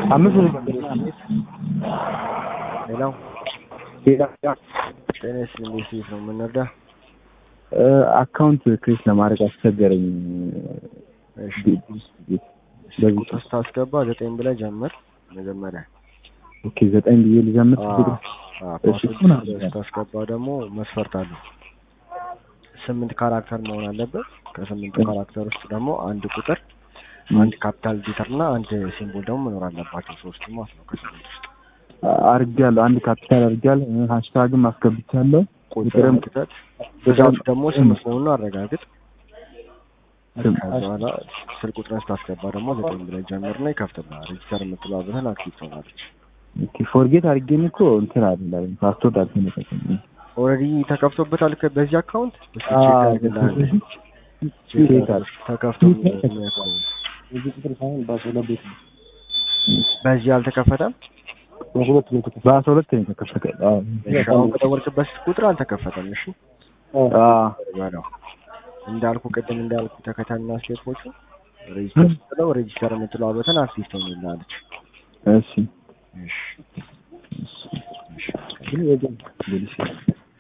አምስት ብር ሌላው ሌላ ጤና ይስጥልኝ እንዴት ሴት ነው የምንረዳ? አካውንት ክሬት ለማድረግ አስቸገረኝ። እሺ በዚህ ቁጥር ስታስገባ ዘጠኝ ብለህ ጀምር መጀመሪያ። ኦኬ ዘጠኝ ብዬ ልጀምር። አዎ፣ ችግር አዎ፣ እሺ፣ ፓስወርድ እሱን አድርገን። ስታስገባ ደግሞ መስፈርት አለው። ስምንት ካራክተር መሆን አለበት። ከስምንቱ ካራክተር ውስጥ ደግሞ አንድ ቁጥር፣ አንድ ካፒታል ሌተር እና አንድ ሲምቦል ደግሞ መኖር አለባቸው። ሶስቱ ማለት ነው ከስምንት ውስጥ አድርጌያለሁ። አንድ ካፒታል አድርጌያለሁ። ሃሽታግም አስገብቻለሁ። ቁጥርም ክተት ብዛቱ ደግሞ ስምንት መሆኑን አረጋግጥ። ስም ከዛ በኋላ ስልክ ቁጥርን ስታስገባ ደግሞ ዘጠኝ ብለህ ጀምርና ይከፍትልሃል። ሬጅስተር የምትለዋ በተን አክቲቭ ትሆናለች። ኦኬ ፎርጌት አድርጌን እኮ እንትን አይደለም ፓስወርድ አልተነቀቀም። ኦልሬዲ ተከፍቶበታል ከ- በዚህ አካውንት እስኪ አዎ፣ ቼክ አድርግልሃል። ቼክ ቼክ አድርግ። ተከፍቶ የሚያውቀው እዚህ ቁጥር ሳይሆን በአስራ ሁለት ቤት ነው። በዚህ አልተከፈተም። በሁለት ነው የተከፈተው። በአስራ ሁለት ነው የተከፈተ። አዎ እሺ አሁን በደወልክበት ቁጥር አልተከፈተም። እሺ አዎ በለው እንዳልኩ ቅድም እንዳልኩ ተከታና ስቴፖቹ ሬጅስተር ስትለው ሬጅስተር የምትለዋ በተን አክቲቭ ትሆንልሃለች። እሺ እሺ ግን የግል